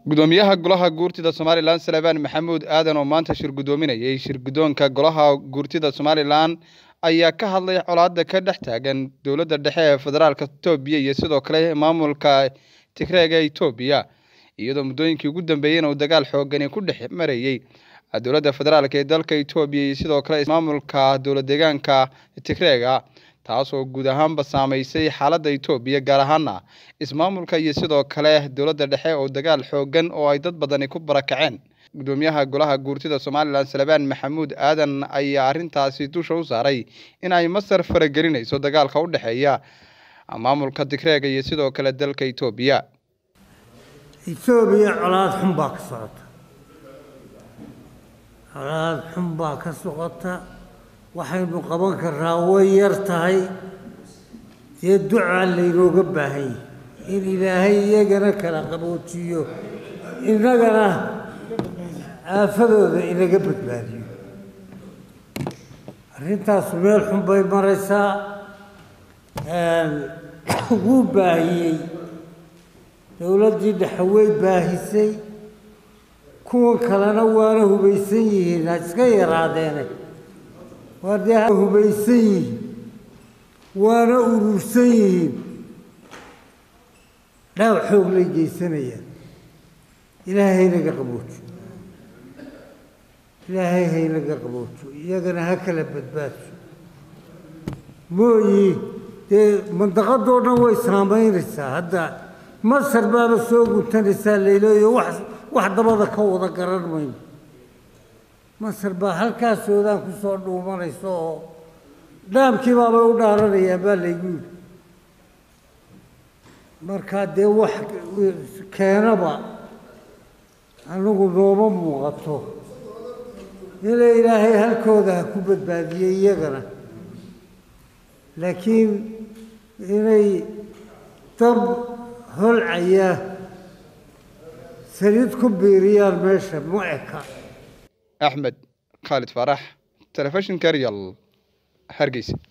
gudoomiyaha golaha guurtida somalilan salebaan maxamuud aadan oo maanta shir gudoominayay shir guddoonka golaha guurtida somalilan ayaa ka hadlay colaadda ka dhex taagan dowladda dhexe ee federaalka itoobiya iyo sidoo kale maamulka tigreega itoobiya iyadoo muddooyinkii ugu dambeeyeyna uu dagaal xoogani ku dhex marayey dowladda federaalk ee dalka itoobiya iyo sidoo kale maamulka dowlad deegaanka tigreega taasoo guud ahaanba saameysay xaaladda itoobiya gaar ahaana ismaamulka iyo sidoo kale dowladda dhexe oo dagaal xoogan oo ay dad badani ku barakaceen gudoomiyaha golaha guurtida somalilan salebaan maxamuud aadan ayaa arrintaasi dusha u saaray in ay masar faragelinayso dagaalka u dhexeeya maamulka tigreega iyo sidoo kale dalka itoobiya etoobiya colaad xun baa ka socota colaad xun baa ka socota waxaynu qaban karraa way yar tahay dee ducaa laynooga baahan yahay in ilaahay iyagana kala qaboojiyo innagana aafadooda inaga badbaadiyo arrintaasu meel xun bay maraysaa wuu baahiyey dowladdii dhexe way baahisay kuwan kalena waana hubaysan yihiin ha iska yaraadeene waa dee ha hubaysan yihiin waana urursan yihiin dhaawac xoog lay geysanayaan ilaahay haynaga qaboojo ilaahay haynaga qaboojo iyagana ha kala badbaadso mooyi dee mandaqadoo dhan way saamaynaysaa hadda masar baaba soo guntanaysaa layleeyo wax wax dabada ka wada garan mayno masar baa halkaas soodaan ku soo dhuumanaysa oo dhaamkii baabay u dhaaranayaan baa laygu yidhi markaa dee wax keenaba anigu nooma muuqato ina ilaahay halkooda ha ku badbaadiyey iyagana laakiin inay dab holcaya saliid ku biiriyaan meesha ma eka axmed khaalid faarax telefishinka real hargeysa